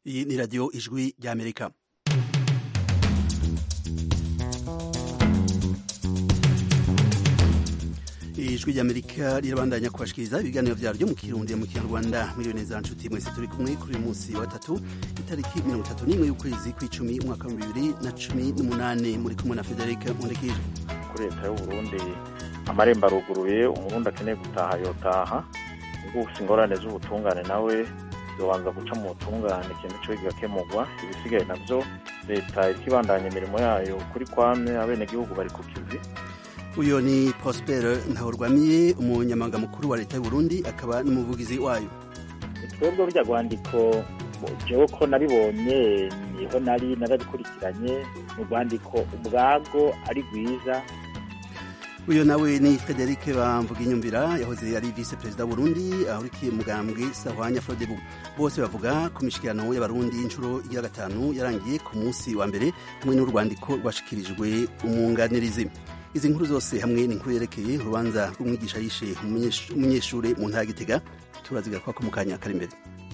iyi ni radiyo ijwi ry'amerika ijwi ry'amerika rirabandanya kubashikiriza ibiganiro vyaryo mu kirundi mu kinyarwanda miliyoni za nshuti mwese turi kumwe kuri uyu munsi wa gatatu itariki mirongo itatu n'imwe y'ukwezi kw'icumi umwaka wa bibiri na cumi n'umunani muri kumwe na federike nkundikije kuri leta y'uburundi amarembo aruguruye umurundi akeneye gutaha yotaha ubwo ufise ingorane z'ubutungane nawe yobanza guca mu butungane ikintu cyo kigakemurwa ibisigaye navyo leta iriko ibandanya imirimo yayo kuri kwame abenegihugu bari ku kivi uyu ni prosper ntahurwamiye umunyamabanga mukuru wa leta y'uburundi akaba n'umuvugizi wayo twebwe burya rwandiko jewe ko nabibonye niho nari narabikurikiranye mu rwandiko ubwago ari rwiza uyu nawe ni frederic bamvuga inyumvira yahoze ari vice perezida w'uburundi ahurikiye mugambwe sahwanya frodebu bose bavuga ku mishikirano y'abarundi inshuro ya gatanu yarangiye ku munsi wa mbere hamwe n'urwandiko rwashikirijwe umwunganirizi izi nkuru zose hamwe n'inkuru yerekeye urubanza rw'umwigisha yishe umunyeshuri mu ntara gitega turazigaruka ko mu kanya kari imbere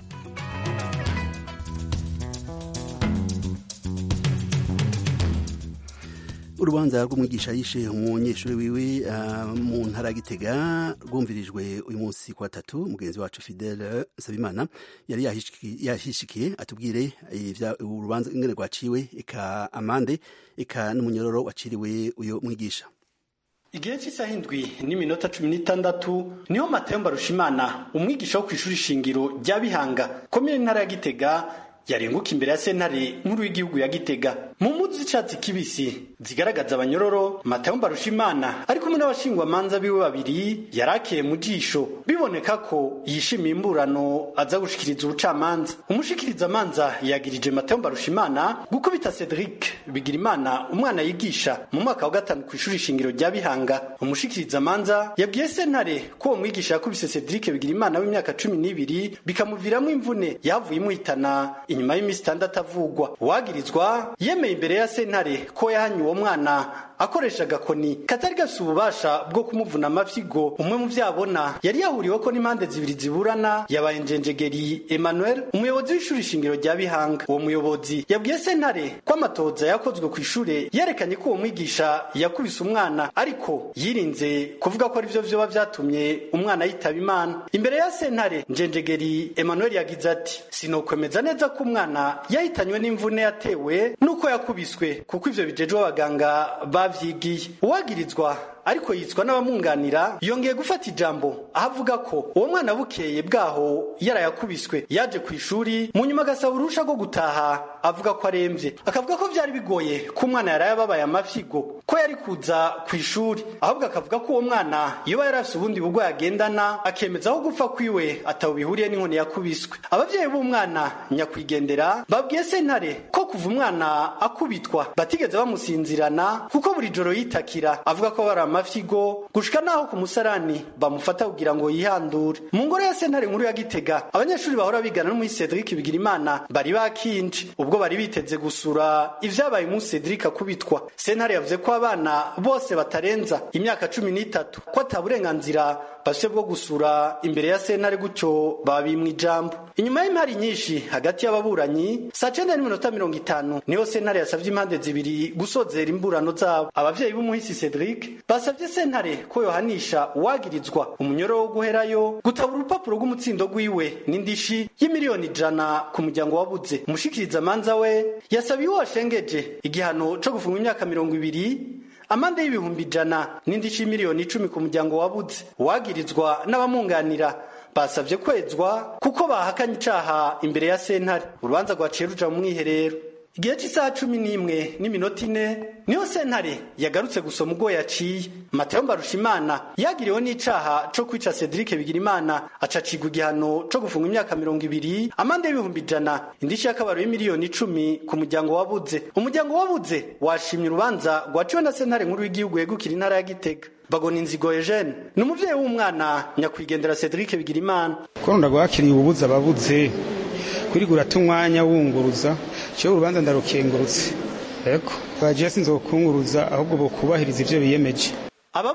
urubanza rw'umwigisha yishe umunyeshuri wiwe uh, mu ntara gitega rwumvirijwe uyu munsi ku gatatu mugenzi wacu fidele nsabimana yari yahishikiye atubwire urubanza ingene rwaciwe eka amande eka n'umunyororo waciriwe uyu mwigisha igihe cy'isaha indwi n'iminota cumi n'itandatu niho matayo mbarushimana umwigisha wo ku ishuri shingiro rya bihanga komine ntara ya gitega yarenguka imbere ya sentare nkuru y'igihugu ya gitega mu mpuzu z'icatsi kibisi zigaragaza abanyororo matayo mbarushimana ari kumwe n'abashingwamanza biwe babiri yarakeye mu jisho biboneka ko yishimiye imburano aza gushikiriza ubucamanza umushikirizamanza yagirije matayo mbarushimana gukubita cedric bigirimana umwana yigisha mu mwaka wa gatanu ku ishuri shingiro rya bihanga umushikirizamanza yabwiye sentare ko uwo mwigisha yakubise cedric bigirimana w'imyaka cumi n'ibiri bikamuviramo imvune yavuye imuhitana inyuma y'iminsi itandatu avugwa uwagirizwa yemeye imbere ya sentare ko yahanye uwo mwana akoresha agakoni katari gafite ububasha bwo kumuvuna amafyigo umwe mu vyabona yari yahuriwe ko n'impande zibiri ziburana yabaye njenjegeri emmanuel umuyobozi w'ishuri shingiro rya bihanga uwo muyobozi yabwiye sentare ko amatoza yakozwe ku ishure yerekanye ko uwo mwigisha yakubise umwana ariko yirinze kuvuga ko arivyo vyoba vyatumye umwana yitaba imana imbere ya sentare njenjegeri emmanuel yagize ati sinokwemeza neza ko umwana yahitanywe n'imvune yatewe n'uko yakubiswe kuko ivyo bijejwe abaganga bavyigiye uwagirizwa ariko yitswa n'abamwunganira yongeye gufata ijambo aho avuga ko uwo mwana bukeye bwaho yarayakubiswe yaje ku ishuri mu nyuma agasaba uruhusha rwo gutaha avuga ko aremvye akavuga ko vyari bigoye ko umwana yari yababaye amafyigo ko yari kuza ku ishuri ahubwo akavuga ko uwo mwana yoba yari afise ubundi burwayi agendana akemeza aho gupfa kwiwe ataho bihuriye n'inkoni yakubiswe abavyeyi b'umwana nyakwigendera babwiye sentare ko kuva umwana akubitwa batigeze bamusinzirana kuko buri joro yitakira avuga ko bari amafyigo gushika naho ku musarani bamufata kugira ngo yihandure mu ngoro ya sentare nkuru ya gitega abanyeshuri bahora bigana n'umuhi cedric bigirimana bari bakinje ubwo bari biteze gusura ivyabaye umunsi cedric akubitwa sentare yavuze ko abana bose batarenza imyaka cumi n'itatu ko ata burenganzira bafise bwo gusura imbere ya sentare gutyo babimwa ijambo inyuma y'impari nyinshi hagati y'ababuranyi saa cenda n'iminota mirongo itanu niho sentare yasavye impande zibiri gusozera imburano zabo abavyeyi b'umuhisi cedric basavye sentare ko yohanisha uwagirizwa umunyoro wo guherayo gutabura urupapuro rw'umutsindo rwiwe n'indishi y'imiliyoni ijana ku muryango wabuze umushikirizamanza we yasabiye uwo washengeje igihano co gufungwa imyaka mirongo ibiri amande y'ibihumbi ijana n'indishi y'imiliyoni icumi ku muryango wabuze uwagirizwa n'abamwunganira basavye kwezwa kuko bahakanye icaha imbere ya sentare urubanza rwaciye ruja mu mwiherero igihe cy'isaha cumi n'imwe n'iminota ine niho sentare yagarutse gusoma ubwo yaciye matayo mbarushimana yagiriweho n'icaha co kwica cedric bigirimana acacigwa igihano co gufunga imyaka mirongo ibiri amande y'ibihumbi ijana indishi y'akabaro y'imiliyoni icumi ku muryango wabuze umuryango wabuze washimye urubanza rwaciwe na sentare nkuru y'igihugu yegukira intara ya gitega bagona inzigo Eugene ni umuvyeyi w'umwana nyakwigendera Cedric Bigirimana ko ndagwakiriye ububuza ababuze kurigura tumwanya wunguruza cyo urubanza ndarukengurutse yego baje sinzokunguruza ahubwo bokubahiriza ivyo biyemeje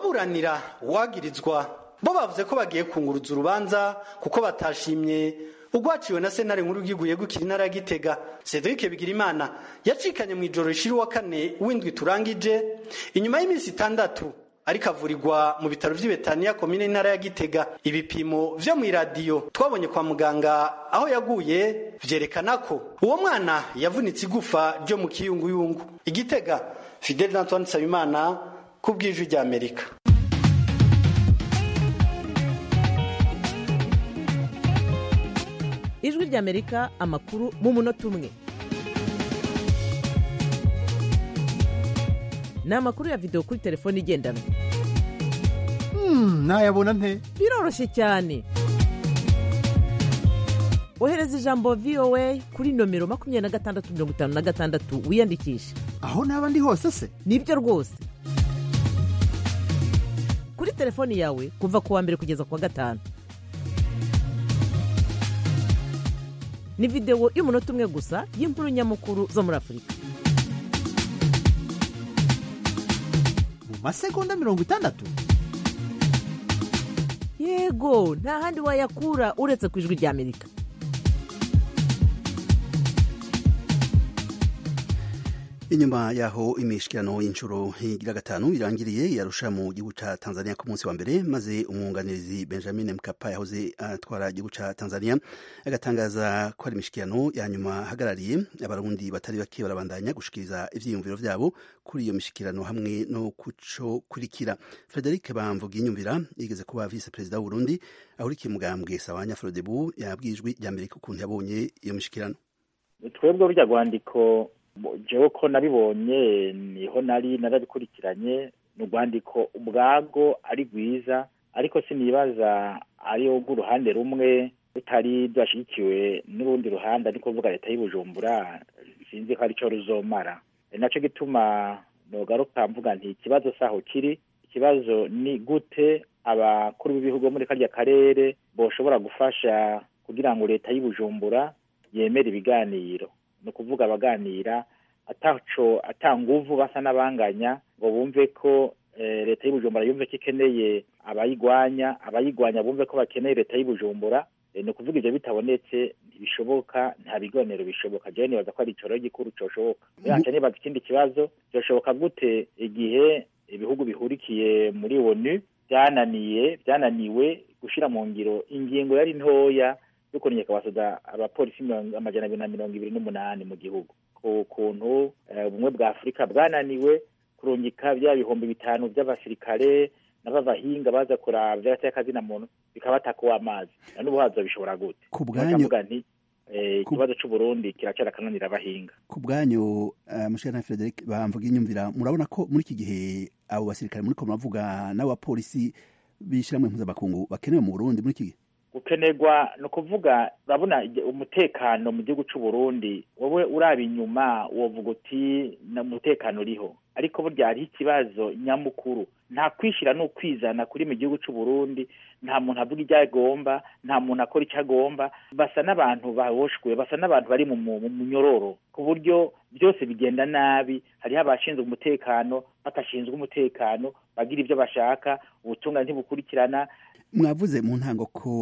ababuranira wagirizwa bo bavuze ko bagiye kunguruza urubanza kuko batashimye ugwaciwe na sentare nkuru y'igihugu yegukira intara ya gitega cedric bigirimana yacikanye mu ijoro rishira uwa kane w'indwi turangije inyuma y'iminsi itandatu ariko avurirwa mu bitaro vy'ibetaniya komine intara ya gitega ibipimo vyo mw'iradiyo twabonye kwa muganga aho yaguye vyerekana ko uwo mwana yavunitse igufa ryo mu kiyunguyungu igitega fidel antoine nsabimana ku bw'ijwi ry'amerika ijwi ry'amerika amakuru mu munota umwe ni amakuru ya videwo kuri telefone igendanwa nayabona nte biroroshye cyane ohereza ijambo voa kuri nomero makumyabiri na gatandatu mirongo itanu na gatandatu wiyandikishe aho naba ndi hose se nibyo rwose kuri telefoni yawe kuva ku wa mbere kugeza ku wa gatanu ni videwo y'umunota umwe gusa y'inkuru nyamukuru zo muri afurika mu masegonda mirongo itandatu yego nta handi wayakura uretse ku ijwi ry'amerika inyuma yaho imishikirano y'inshuro igira gatanu irangiriye yarusha mu gihugu ca Tanzania ku munsi wa mbere maze umwunganizi Benjamin Mkapa yahoze atwara igihugu ca Tanzania agatangaza ko ari imishikirano ya nyuma hagarariye abarundi batari bake barabandanya gushikiriza ivyiyumviro vyabo kuri iyo mishikirano hamwe no kuco kurikira Frederic Bamvuga inyumvira yigeze kuba vice perezida w'u Burundi ahurikiye mugambwe Sawanya Frodebu yabwijwe rya mbere ukuntu yabonye iyo mishikirano twebwe burya rwandiko jewe ko nabibonye niho nari narabikurikiranye ni urwandiko ubwago ari rwiza ariko sinibaza ariyo rw'uruhande rumwe rutari rwashyigikiwe n'urundi ruhande ariko kuvuga leta y'ubujumbura sinzi ko aricyo ruzomara nacyo gituma nogaruka mvuga nti ikibazo saho kiri ikibazo ni gute abakuru b'ibihugu bo muri karya karere boshobora gufasha kugira ngo leta y'ubujumbura yemere ibiganiro ni ukuvuga abaganira ataco atanguvu basa n'abanganya ngo bumve ko leta y'ubujumbura yumve ko ikeneye abayigwanya abayigwanya bumve ko bakeneye leta y'ubujumbura ni ukuvuga ibyo bitabonetse ntibishoboka nta biganiro bishoboka jewe nibaza ko ari icoro gikuru coshoboka yanje nibaza ikindi kibazo byoshoboka gute igihe ibihugu bihurikiye muri onu byananiye byananiwe gushira mu ngiro ingingo yari ntoya yo kurengeka abasoda abapolisi amajana abiri na mirongo ibiri n'umunani mu gihugu ku kuntu ubumwe bwa afurika bwananiwe kurungika bya bihumbi bitanu by'abasirikare n'ababahinga baza kuraba by'agateakazina muntu bikabataka uw'amazi na n'ubu hazo bishobora gute ku bwanyu nti ikibazo c'uburundi kiracara akananira abahinga ku bwanyu mushana Frederic bamvuga inyumvira murabona ko muri iki gihe abo basirikare muriko muravuga n'abapolisi b'ishiramwe mpuzabakungu bakenewe mu Burundi muri iki gihe gukenerwa ni ukuvuga urabona umutekano mu gihugu cy'u Burundi wowe uraba inyuma wovuga uti umutekano uriho ariko burya hariho ikibazo nyamukuru nta kwishyira ni ukwizana kuri mu gihugu cy'u Burundi nta muntu avuga ibyo agomba nta muntu akora icyo agomba basa n'abantu bahoshwe basa n'abantu bari mu munyororo ku buryo byose bigenda nabi hariho abashinzwe umutekano batashinzwe umutekano bagira ibyo bashaka ubutungane ntibukurikirana mwavuze mu ntango ko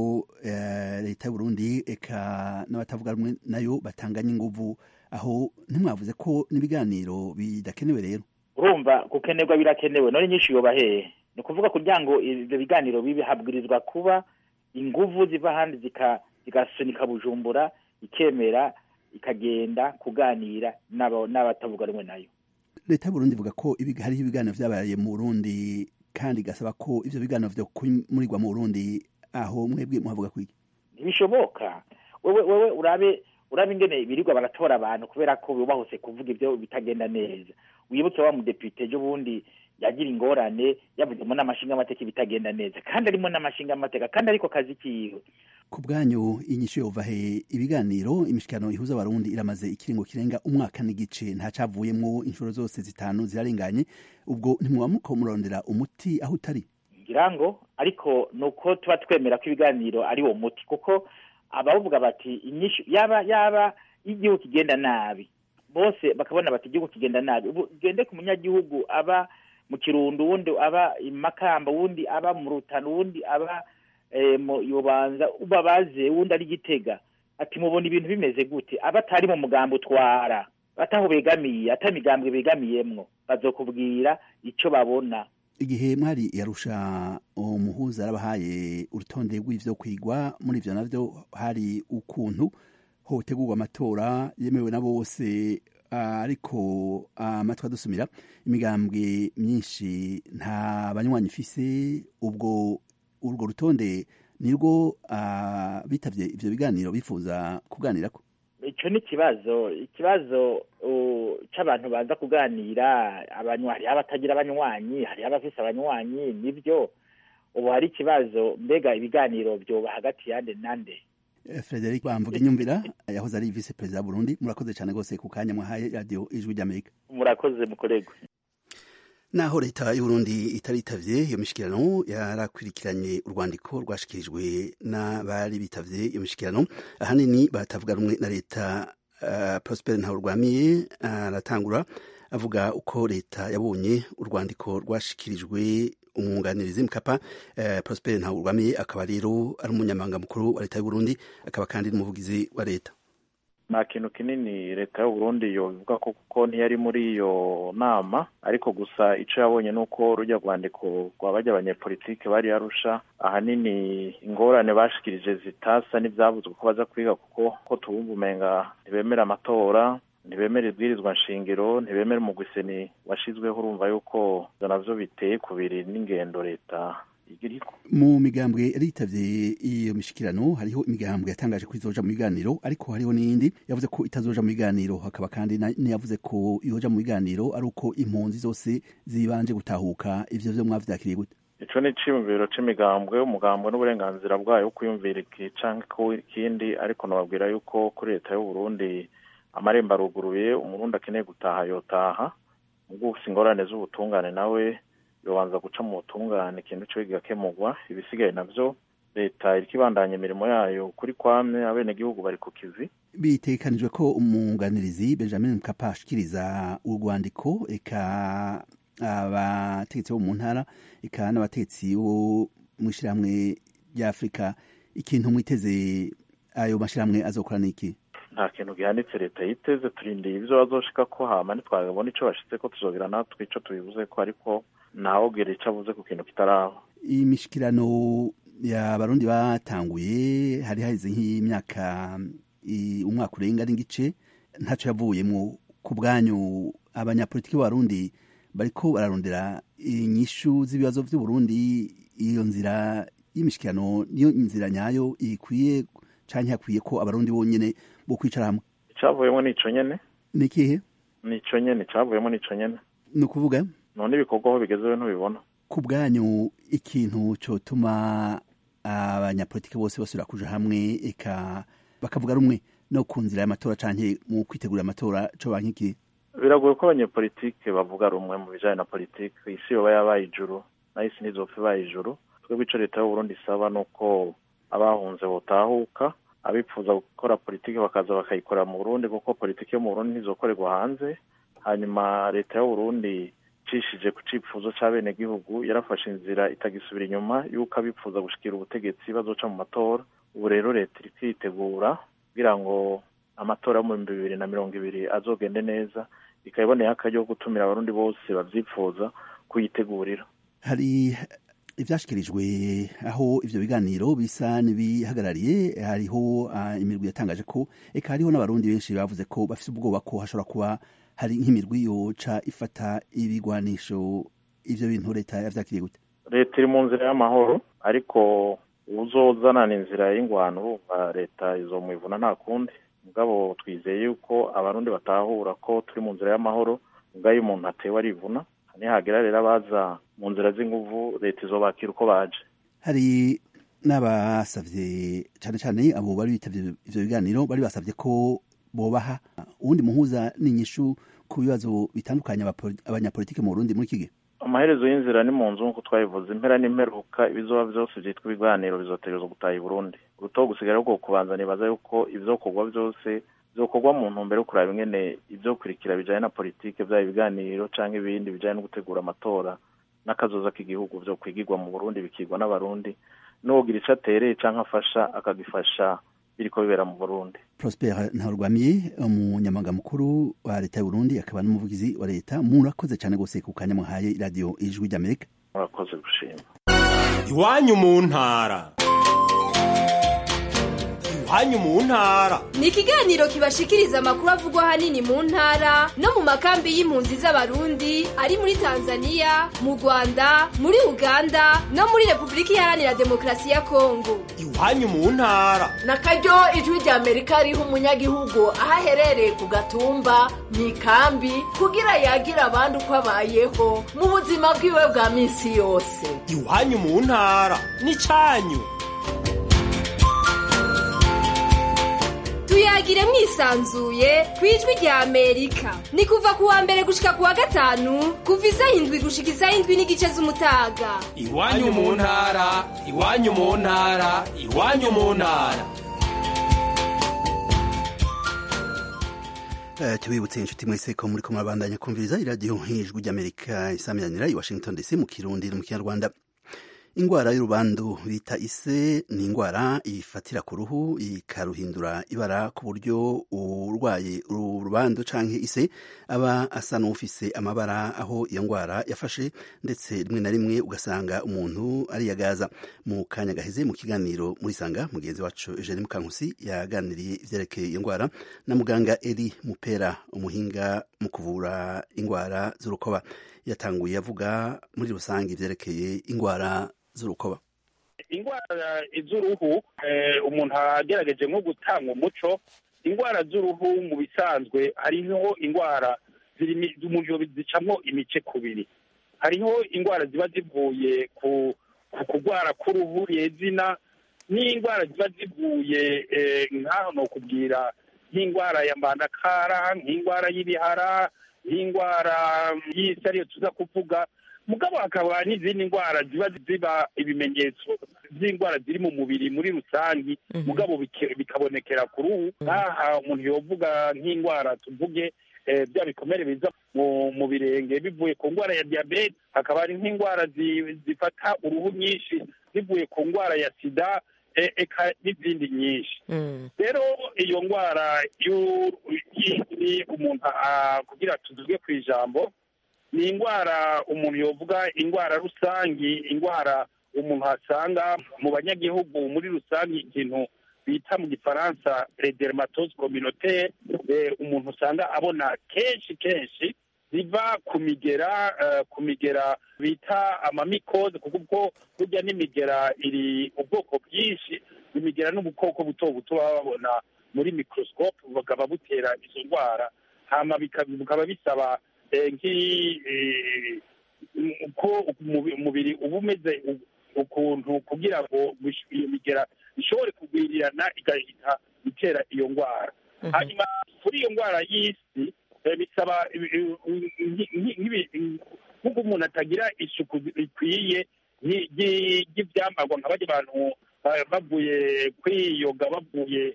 leta y'uburundi eka n'abatavuga rumwe nayo batanganya inguvu aho ntimwavuze ko n'ibiganiro bidakenewe rero urumva gukenerwa birakenewe none nyinshi yoba hehe ni ukuvuga kugira ngo ibyo biganiro bibe habwirizwa kuba inguvu ziva ahandi zigasunika bujumbura ikemera ikagenda kuganira n'abatavuga rumwe nayo leta y'uburundi ivuga ko hariho ibiganiro vyabaye mu burundi kandi gasaba ko ivyo biganiro vyo kumurirwa mu Burundi aho mwebwe muhavuga kwiki ntibishoboka wewe wewe urabe urabe ingene birirwa baratora abantu kubera ko bubahose kuvuga ibyo bitagenda neza wibuke wa mudepite ejo bundi yagira ingorane yavuzemo n'amashinga amateka bitagenda neza kandi arimo n'amashinga amateka kandi ariko kazi kiwe ku bwanyu inyishu yova he ibiganiro imishikirano ihuza abarundi iramaze ikiringo kirenga umwaka n'igice nta cavuyemwo inshuro zose zitanu zirarenganye ubwo ntimwaba muko murondera umuti aho utari ngira ngo ariko nuko tuba twemera ko ibiganiro ari wo muti kuko abavuga bati inyishu yaba yaba igihugu kigenda nabi bose bakabona bati igihugu kigenda nabi ugende ku munyagihugu aba mu kirundo uwundi aba imakamba uwundi aba mu rutano uwundi aba mu yubanza ubabaze uwundi ari gitega ati mubona ibintu bimeze gute abatari mu mugambi utwara bataho begamiye ata migambwe begamiyemwo bazokubwira ico babona igihe mwari yarusha umuhuza yarabahaye urutonde rw'ivyo kwigwa muri ivyo navyo hari ukuntu hotegurwa amatora yemewe na bose ariko amatwi adusumira imigambwe myinshi nta banywanyi ifise ubwo urwo rutonde nirwo bitavye ivyo biganiro bifuza kuganirako ico ni ikibazo ikibazo c'abantu baza kuganira abanywa hariho abatagira abanywanyi hariho abafise abanywanyi nivyo ubu hari ikibazo mbega ibiganiro vyoba hagati yande nande Frederic Bamvuga inyumvira yahoze ari vice perezida Burundi murakoze cyane gose ku kanya mwahaye radio ijwi ry'Amerika murakoze mukorego naho leta y'uburundi itaritavye iyo mishikirano yarakwirikiranye urwandiko rwashikirijwe n'abari bitavye iyo mishikirano ahanini batavuga rumwe na leta uh, prosper ntawurwamiye aratangura uh, avuga uko leta yabonye urwandiko rwashikirijwe umwunganirizi mkapa uh, prosper ntawurwamiye akaba rero ari umunyamabanga mukuru wa leta y'uburundi akaba kandi n'umuvugizi wa leta nta kintu kinini leta y'uburundi yobivuga ko kuko ntiyari muri iyo nama ariko gusa ico yabonye ni uko rujya rwandiko rwa bajya abanyepolitike bari yarusha ahanini ingorane bashikirije zitasa n'ivyavuzwe ko baza kwiga kuko ko tubumva umenga ntibemera amatora ntibemera ibwirizwa nshingiro ntibemera umugwiseni washizweho urumva yuko ivyo navyo biteye kubiri n'ingendo leta mu migambwe yaritavye iyo mishikirano hariho imigambwe yatangaje ko izoja mu biganiro ariko hariho n'iyindi yavuze ko itazoja mu biganiro hakaba kandi niyavuze ko izoja mu biganiro ari uko impunzi zose zibanje gutahuka ivyo vyo mwavyakiriye gute ico ni iciyumviro c'imigambwe umugambwe n'uburenganzira bwayo wo kwiyumvira iki canke ikindi ariko nababwira yuko kuri leta y'uburundi amarembo aruguruye umurundi akeneye gutaha yotaha ubwo ufise ingorane z'ubutungane nawe yobanza guca mu butungane ikintu cyo kigakemurwa ibisigaye navyo leta iriko ibandanya imirimo yayo kuri kwame abenegihugu bari ku kivi bitegekanijwe ko umwunganirizi benjamin mkapa ashikiriza urwandiko eka abategetsi bo mu ntara eka n'abategetsi bo mw'ishirahamwe rya afurika ikintu mwiteze ayo mashirahamwe azokora niki nta kintu gihanitse leta yiteze turindiye ivyo bazoshika ko hama ntitwabona ico bashitse ko tuzogira natwe ico tubivuze ko ariko ntawubwira ico avuze ku kintu kitaraba iyi mishikirano y'abarundi batanguye hari haheze nk'imyaka umwaka urenga n'igice ntaco yavuyemwo ku bwanyu abanyapolitiki b'abarundi bariko bararondera inyishu z'ibibazo vy'uburundi iyo nzira y'imishikirano niyo nzira nyayo ikwiye canke hakwiye ko abarundi bonyene bo kwicara hamwe icavuyemo nico nyene ni ikihe nico nyene icavuyemo nico nyene ni ukuvuga none ibikorwa aho bigezewe ntubibona ku bwanyu ikintu cotuma abanyapolitiki bose basubira kuja hamwe eka bakavuga rumwe no ku nzira y'amatora canke mu kwitegura amatora co bankiki biragoye ko abanyepolitike bavuga rumwe mu bijanye na politike isi yoba yabaye ijuru nayo isi ntizopfa ibaye ijuru twebwe ico leta y'uburundi isaba nuko abahunze botahuka abipfuza gukora politike bakaza bakayikora mu burundi kuko politike yo mu burundi ntizokorerwa hanze hanyuma leta y'uburundi icishije ku cifuzo c'abenegihugu yarafashe inzira itagisubira inyuma yuko abipfuza gushikira ubutegetsi bazoca mu matora ubu rero leta iri kwitegura kugira ngo amatora yo mu bihumbi bibiri na mirongo ibiri azogende neza ikaba iboneye akaryo ko gutumira abarundi bose bavyipfuza kuyitegurira hari ivyashikirijwe aho ivyo biganiro bisa n'ibihagarariye hariho uh, imirwi yatangaje ko eka hariho n'abarundi benshi bavuze ko bafise ubwoba ko hashobora kuba hari nk'imirwi yoca ifata ibigwanisho ivyo bintu leta yavyakiriye gute leta iri mu nzira y'amahoro ariko uzozanana inzira y'ingwano urumva leta izomwivuna nta kundi mugabo twizeye yuko abarundi batahura ko turi mu nzira y'amahoro mugabo iyo umuntu atewe arivuna nihagera rero abaza mu nzira z'inguvu leta izobakira uko baje hari n'abasavye cane cane abo bari bitavye ivyo biganiro bari basavye ko bobaha uwundi muhuza n'inyishu ku bibazo bitandukanye abanyapolitike mu Burundi muri iki gihe amaherezo y'inzira ni mu nzu nk'uko twabivuze impera n'imperuka ibizoba vyose vyitwa ibiganiro bizotegerezwa gutaha i Burundi urutogo gusigara rwo kubanza nibaza yuko ivyokorwa vyose vyokorwa mu ntumbero yo kuraba ingene ivyokurikira bijanye na politike vyaba ibiganiro canke ibindi bijanye no gutegura amatora n'akazoza k'igihugu vyo kwigirwa mu Burundi bikigwa n'abarundi n'uwogira ico atereye canke afasha akagifasha biriko bibera mu burundi prosper ntarwamiye umunyamabanga mukuru wa leta y'uburundi akaba n'umuvugizi wa leta murakoze cyane gose ku kanya muhaye radiyo ijwi ry'amerika murakoze gushima iwanyu mu ntara iwanyu mu ntara ni ikiganiro kibashikiriza amakuru avugwa ahanini mu ntara no mu makambi y'impunzi z'abarundi ari muri tanzania mu rwanda muri uganda no muri repubulika iharanira demokarasi ya kongo iwanyu mu ntara na karyo ijwi rya amerika riha umunyagihugu aho aherereye ku gatumba mu ikambi kugira yagire abandi uko abayeho mu buzima bwiwe bwa minsi yose iwanyu mu ntara n'icanyu tuyagire mwisanzuye ku ijwi rya amerika ni kuva ku wa mbere gushika ku wa gatanu kuva isaha indwi gushika isaha indwi n'igice z'umutaga iwanyu mu ntara iwanyu mu ntara iwanyu mu ntara Uh, tubibutse inshuti mwese ko muri ko murabandanya kumviriza iradiyo nk'ijwi ry'amerika isamiranira i washington dc mu kirundi no mu kinyarwanda ingwara y'urubandu bita ise ni ingwara ifatira ku ruhu ikaruhindura ibara ku buryo urwaye urubandu canke ise aba asa n'ufise amabara aho iyo ngwara yafashe ndetse rimwe na rimwe ugasanga umuntu ariyagaza mu kanya gaheze mu kiganiro muri sanga mugenzi wacu Eugene Mukankusi yaganiriye ivyerekeye iyo ngwara na muganga Eli Mupera umuhinga mu kuvura ingwara z'urukoba yatanguye avuga muri rusange ivyerekeye ingwara z'urukoba indwara z'uruhu umuntu agerageje nko gutanga umuco indwara z'uruhu mu bisanzwe hariho indwara umuntu zicamo imice kubiri hariho indwara ziba zivuye ku kurwara k'uruhu yezina n'indwara ziba zivuye nk'aho ni ukubwira nk'indwara ya mbandakara nk'indwara y'ibihara nk'indwara y'isi ariyo tuza kuvuga mugabo hakaba n'izindi ndwara ziba ziba ibimenyetso by'indwara ziri mu mubiri muri rusange mugabo bikabonekera ku ruhu nk'aha umuntu yovuga nk'indwara tuvuge bya bikomere biza mu birenge bivuye ku ndwara ya diyabete hakaba hari nk'indwara zifata uruhu nyinshi zivuye ku ndwara ya sida eka n'izindi nyinshi rero iyo ndwara y'indi umuntu kugira tuvuge ku ijambo ni indwara umuntu yovuga indwara rusange indwara umuntu asanga mu banyagihugu muri rusange ikintu bita mu gifaransa dermatose communautaire umuntu usanga abona kenshi kenshi ziva ku migera ku migera bita amamikoze kuko burya n'imigera iri ubwoko bwinshi imigera n'ubukoko buto buto baba babona muri microscope bakaba butera izo ndwara hama bikaba bisaba uko umubiri uba umeze ukuntu kugira ngo iyo migera ishobore kugwirirana igahita itera iyo ndwara hanyuma kuri iyo ndwara y'isi bisaba nk'uko umuntu atagira isuku rikwiye ry'ibyambarwa nka bajya abantu bavuye kwiyoga bavuye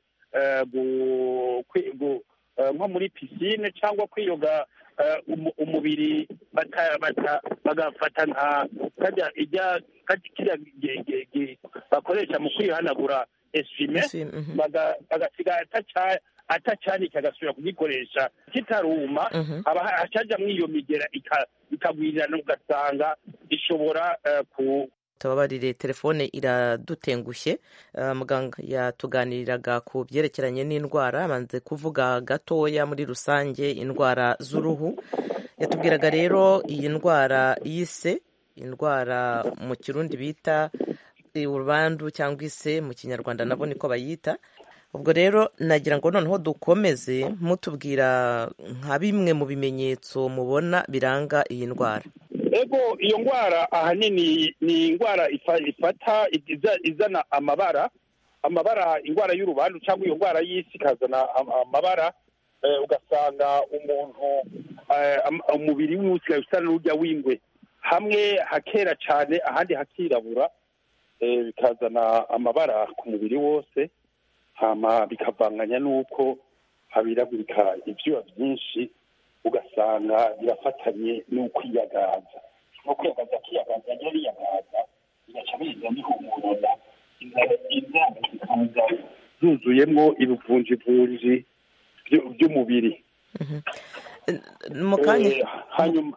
nko muri pisine cyangwa kwiyoga umubiri bagafata nka kajya ijya kiriya bakoresha mu kwihanagura esime bagasiga atacanika agasubira kugikoresha kitaruma hacajamwo iyo migera ikagwirirana ugasanga ishobora ku tubabarire telefone iradutengushye muganga yatuganiriraga ku byerekeranye n'indwara abanze kuvuga gatoya muri rusange indwara z'uruhu yatubwiraga rero iyi ndwara y'ise indwara mu kirundi bita urubandu cyangwa ise mu kinyarwanda nabo niko bayita ubwo rero nagira ngo noneho dukomeze mutubwira nka bimwe mu bimenyetso mubona biranga iyi ndwara ego iyo ndwara ahanini ni indwara ifata izana amabara amabara indwara y'urubandu cyangwa iyo ndwara y'isi ikazana amabara ugasanga umuntu umubiri we usigaye usa n'urujya w'ingwe hamwe hakera cyane ahandi hakirabura bikazana amabara ku mubiri wose hama bikavanganya n'uko habiragurika ibyuya byinshi ugasanga birafatanye n'ukwiyagaza nko kwiyagaza akiyagaza yari yiyagaza bigaca biza bihumurana inzara zikaza zuzuyemwo ibivunjivunji vyu- vy'umubiri mu kanya Eh, hanyuma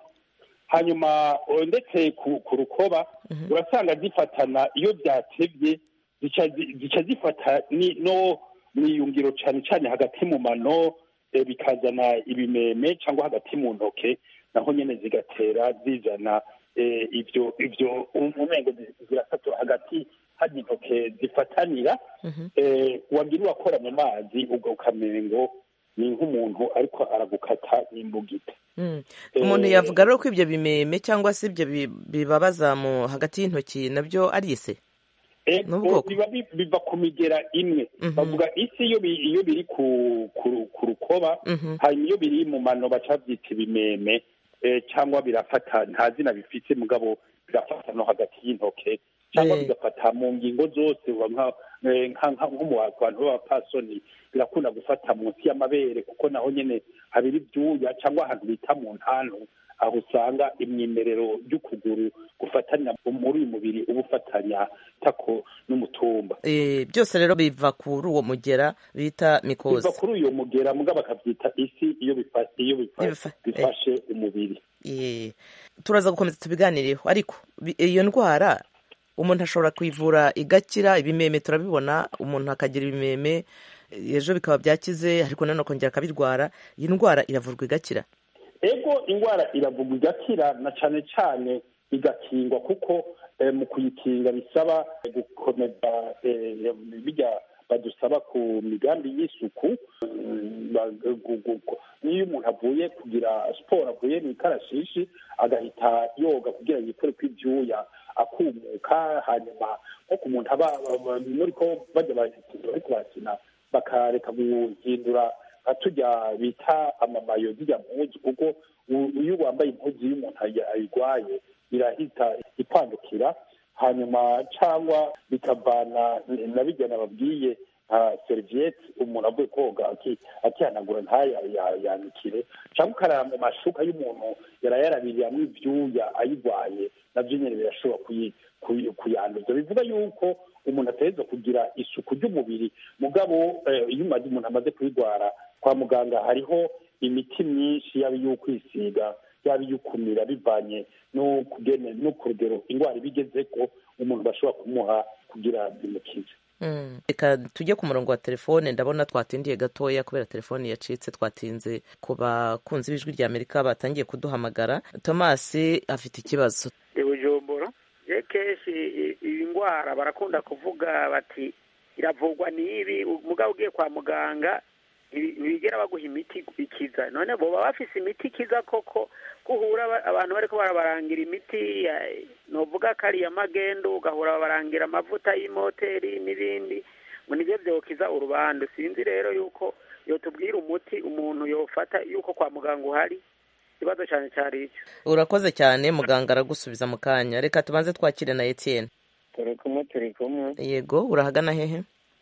hanyuma eh, ndetse ku ku rukoba urasanga zifatana iyo byatevye zica zi- zica zifata ni no mwiyungiro cane cane hagati mu mano eh, bikazana ibimeme cyangwa hagati mu ntoke naho nyene zigatera zizana eh, ivyo ivyo umengo zi- zirasatura hagati hari intoke zifatanira eh, wagira uwakora mu mazi ubwo ukamengo ni nk'umuntu ariko aragukata n'imbugita Mm. umuntu yavuga rero ko ibyo bimeme cyangwa se ibyo bi- bibabaza mu hagati y'intoki nabyo ari ise Ego, N'ubwoko? biba bi- biva ku migera imwe bavuga isi iyo bi- iyo biri ku ku- ku rukoba hanyuma iyo biri mu mano baca babyita ibimeme eh, cyangwa birafata nta zina bifite mugabo birafata no hagati y'intoke cyangwa Eh. bigafata mu ngingo zose uba nka eh, nka- nka- nko mu bantu b'abapasoni birakunda gufata munsi y'amabere kuko naho nyene habiri ibyuya cyangwa ahantu bita mu ntantu aho usanga imyimerero y'ukuguru gufatanya muri uyu mubiri uba ufatanya tako n'umutumba Eh, byose rero biva kuri uwo mugera bita mikozi biva kuri uyo mugera muga bakabyita isi iyo bifa- iyo bifa- Bifa- bifashe umubiri Eh, turaza gukomeza tubiganireho ariko bi- iyo ndwara umuntu ashobora kuyivura igakira ibimeme turabibona umuntu akagira ibimeme eh, ejo bikaba byakize ariko nanone akongera akabirwara iyi ndwara iravurwa igakira ego indwara iravugwa igakira na cane cane igakingwa kuko eh, mu kuyikinga bisaba gukomeza eh, bijya badusaba ku migambi y'isuku mm, ba- gu- gu- gu- niyo umuntu avuye kugira siporo avuye mu ikarashishi agahita yoga kugira yikore ko ibyuya akumuka hanyuma nko ku muntu aba aba- muri ko bajya bakina bariko barakina bakareka guhindura nka tujya bita amamayo zijya mpuzu kuko u- iyo wambaye impuzu y'umuntu ayi- ayirwaye irahita ipandukira hanyuma cyangwa bikavana na bijya nababwiye nka seriviyete umuntu avuye koga aki- akihanagura ntayanikire cyangwa ukarara mu mashuka y'umuntu yarayarabiriyamo ibyuya ayirwaye nabyo nyine birashobora kuyi- kuyi- kuyanduza bivuga yuko umuntu ategerezwa kugira isuku ry'umubiri mugabo eh, iyo umaze umuntu amaze kuyirwara kwa muganga hariho imiti myinshi yaba iyo kwisiga yaba iyo kumira bivanye no kugene no ku rugero indwara iba igeze ko umuntu bashobora kumuha kugira bimukize Mm. reka tujye ku murongo wa telefone ndabona twatindiye gatoya kubera telefone yacitse twatinze ku bakunzi b'ijwi rya amerika batangiye kuduhamagara tomasi afite ikibazo i bujumbura je kenshi i- iyi ndwara barakunda kuvuga bati iravurwa n'ibi mugabo ugiye kwa muganga ntibi- ntibigera baguha imiti ikiza none boba bafise imiti ikiza koko guhura aba- abantu bariko barabarangira imiti ya- novuga ko ari iya magendo ugahura babarangira amavuta y'imoteri n'ibindi ngo nivyo vyokiza urubandu sinzi rero yuko yotubwira umuti umuntu yofata yuko kwa muganga uhari ikibazo cyane cyari icyo urakoze cyane muganga aragusubiza mu kanya reka tubanze twakire na etienne turi kumwe turi kumwe yego urahagana hehe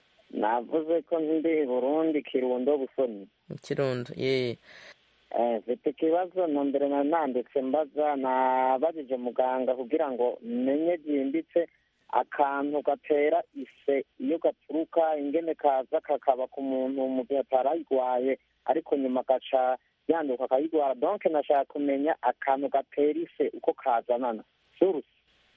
navuze ko ndi burundi kirundo busoni mu kirundo ye Eh, mfite ikibazo na mbere na nanditse mbaza nabajije muganga kugira ngo menye byimbitse akantu gatera ise iyo gaturuka ingene kaza kakaba ku muntu mu gihe atarayirwaye ariko nyuma gaca yanduka akayirwara donc nashaka kumenya akantu gatera ise uko kazanana surusi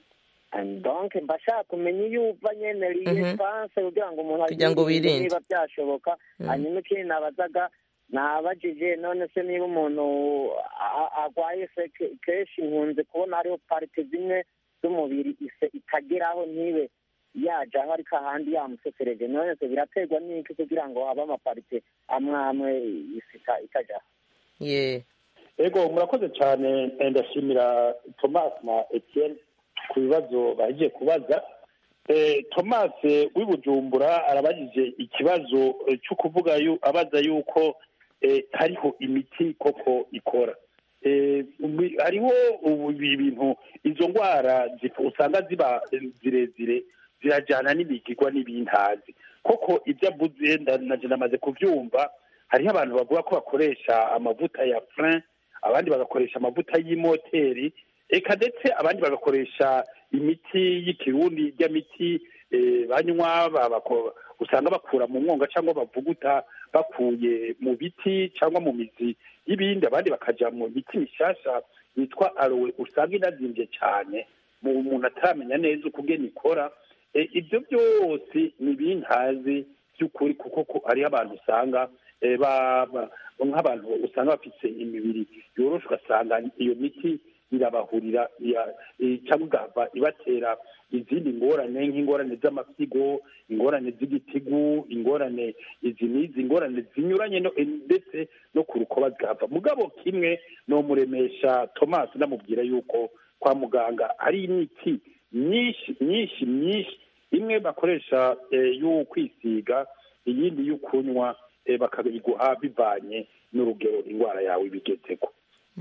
And donc mbashaka kumenya iyo uva nyene liyesanse kugira ngo umuntu Kugira ngo ayirinde wirinde. niba byashoboka Mm. hanyuma ikindi nabazaga nabajije none se niba umuntu a- arwaye se ke- kenshi nkunze kubona hariho parite zimwe z'umubiri ise itageraho ntibe yajaho ariko ahandi yamusesereje none se biraterwa n'iki kugira ngo habe amaparite amwe amwe isi ita- itajaho ye ego murakoze cyane eh, ndashimira thomas na etienne ku bibazo bagiye kubaza Eh, thomas eh, w'i bujumbura arabajije ikibazo eh, cyo kuvuga yu- abaza yuko eh, hariho imiti koko ikora Eh, ubi- hariho ubu ibintu izo ndwara zif- usanga ziba eh, zirezire zirajyana n'imigigwa n'ibintazi koko ibyo avuze nda- naje namaze kubyumva hariho abantu bavuga ko bakoresha amavuta ya frein abandi bagakoresha amavuta y'imoteri eka ndetse abandi bagakoresha imiti y'ikirundi ry'imiti eh, banywa ba- bako- usanga bakura mu mwonga cyangwa bavuguta bakuye mu biti cyangwa mu mizi y'ibindi abandi bakaja mu miti mishasha yitwa arowe usanga inazimbye cyane mu umuntu ataramenya neza uko ugena ikora e, ibyo byose ni ibintazi by'ukuri kuko ko hariho abantu usanga e, ba- ba- nk'abantu usanga bafite imibiri yoroshe ugasanga iyo miti irabahurira iya- eh, cyangwa igahava ibatera izindi ngorane nk'ingorane z'amapfigo ingorane z'igitigu ingorane izi n'izi ingorane zinyuranye no- eh, ndetse no ku rukoba zigahava mugabo kimwe nomuremesha thomas namubwira yuko kwa muganga hari imiti myinshi myinshi myinshi imwe bakoresha eh, yo kwisiga iyindi yo kunywa eh, bakabiguha bivanye n'urugero indwara yawe ibigezeko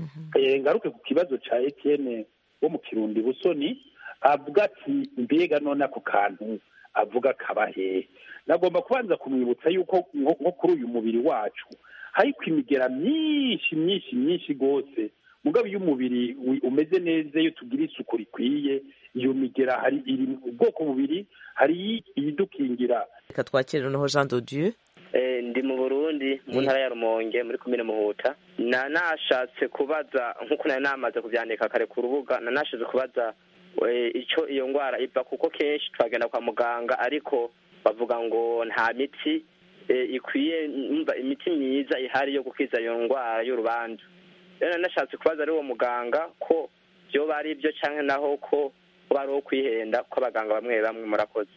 Eh, ngaruke ku kibazo ca Etienne wo mu Kirundi Busoni avuga ati mbega none ako kantu avuga kaba hehe nagomba kubanza kumwibutsa yuko nko nko kuri uyu mubiri wacu hariko imigera myinshi myinshi myinshi rwose mugabo iyo umubiri wi- umeze neza iyo tugira isuku rikwiye iyo migera hari iri mu bwoko bubiri hari iyidukingira reka twakire noneho jean de dieu Eh, ndi mu burundi mu ntara ya rumonge muri komine muhuta na nashatse kubaza nk'uko nari namaze kubyandika kare ku rubuga na nashatse kubaza eh, icyo iyo ndwara iva kuko kenshi turagenda kwa muganga ariko bavuga ngo nta miti eh, ikwiye umva imiti myiza ihari yo gukiza iyo ndwara y'urubanza rero nari nashatse kubaza ari uwo muganga ko byoba ari byo cyangwa naho ko kuba ari uwo kwihenda kw'abaganga bamwe bamwe murakoze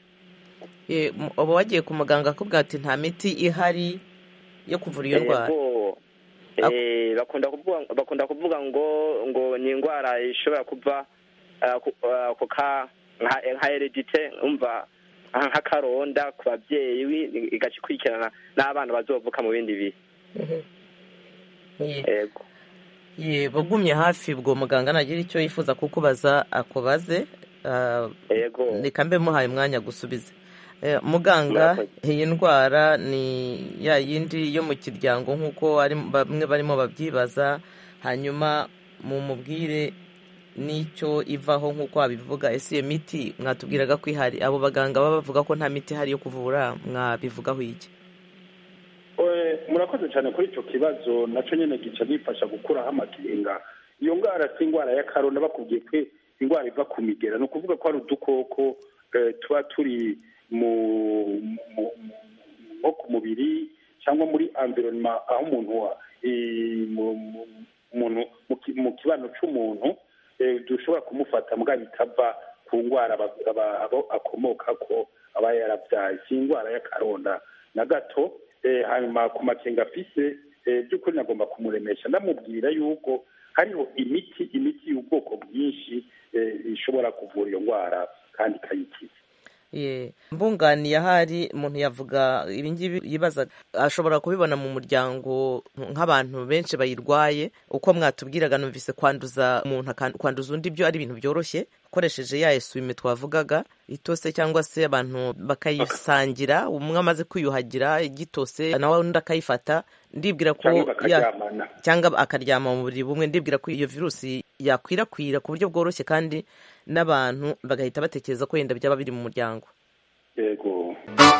Eh, mu- uba wagiye ku muganga akubwira ati nta miti ihari yo kuvura iyo ndwara Yego. Eh, bakunda kuvuga bakunda kuvuga ngo ngo ni indwara ishobora kuva ah, ku- ah, ku ka nka nka heredite umva nka- nk'akaronda ku babyeyi wi- igaca ikurikirana n'abana bazovuka mu bindi bihe Ye- yego ye bagumye hafi ubwo muganga nagira icyo yifuza kukubaza akubaze ah, yego reka mbe muhaye umwanya gusubize Eh, muganga iyi ndwara ni ya yindi yo mu kiryango nk'uko ari- bamwe barimo babyibaza hanyuma mumubwire n'icyo ivaho nk'uko wabivuga ese iyo miti mwatubwiraga ko ihari abo baganga baba bavuga ko nta miti ihari yo kuvura mwabivugaho iki Eh, murakoze cyane kuri icyo kibazo nacyo nyine gica gifasha gukuraho amakenga iyo ndwara si indwara y'akarona bakubwiye ko indwara iva ku migera ni ukuvuga ko hari udukoko eh, tuba turi mu mu- mu- nko ku mubiri cyangwa muri environment aho umuntu wa eh, mu- mu- umuntu mu ki- mu kibano cy'umuntu eh, dushobora kumufata mbwa bitava ku ndwara aba- aba- abo akomoka ko aba yarabyaye si indwara y'akaronda na gato eh, hanyuma ku makenga afise eh, by'ukuri nagomba kumuremesha ndamubwira yuko hariho imiti imiti y'ubwoko bwinshi eh, ishobora kuvura iyo ndwara kandi ikayikiza Ye, mbunganiye ahari umuntu yavuga ibingibi yibaza ashobora kubibona mu muryango nk'abantu benshi bayirwaye uko mwatubwiraga numvise kwanduza umuntu akan- kwanduza undi byo ari ibintu byoroshye ukoresheje ya esuwime twavugaga itose cyangwa se abantu bakayisangira umwe amaze kwiyuhagira igitose nawe undi akayifata ndibwira ko cyangwa ya- bakaryamana cyangwa akaryama mu buriri bumwe ndibwira ko iyo virusi yakwirakwira ku buryo bworoshye kandi n'abantu bagahita batekereza ko wenda byaba biri mu muryango yego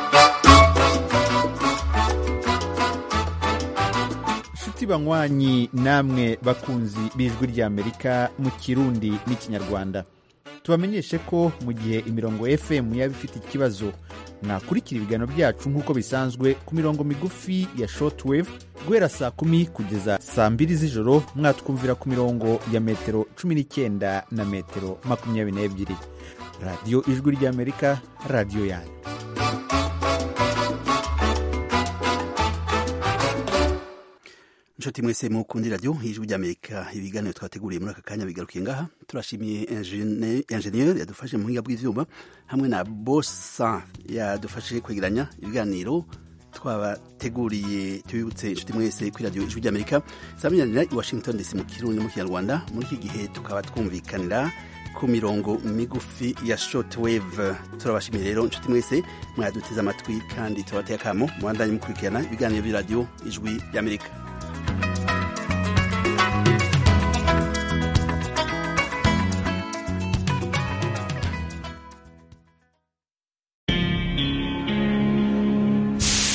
nshuti banywanyi namwe bakunzi b'ijwi ry'amerika mu kirundi n'ikinyarwanda tubamenyeshe ko mu gihe imirongo fm yaba ifite ikibazo mwakurikira ibiganiro byacu nk'uko bisanzwe ku mirongo migufi ya shortwave guhera saa kumi kugeza saa mbiri z'ijoro mwatwumvira ku mirongo ya metero cumi n'icyenda na metero makumyabiri n'ebyiri radiyo ijwi ry'amerika radiyo yanyu inshuti mwese mukundi radiyo ijwi ry'amerika ibiganiro twateguriye muri aka kanya bigarukiye ngaha turashimiye ingene- enjeniyeri yadufashe mu buhinga bw'ibyuma hamwe na bosa yadufashe kwegeranya ibiganiro twabateguriye tubibutse inshuti mwese kuri radiyo ijwi ry'amerika zamenyanira i washington dc mu kirundi no mu kinyarwanda muri iki gihe tukaba twumvikanira ku mirongo migufi ya shortwave turabashimiye rero inshuti mwese mwaduteze amatwi kandi tubateye akamo mubandanye mukurikirana ibiganiro by'iradiyo ijwi ry'amerika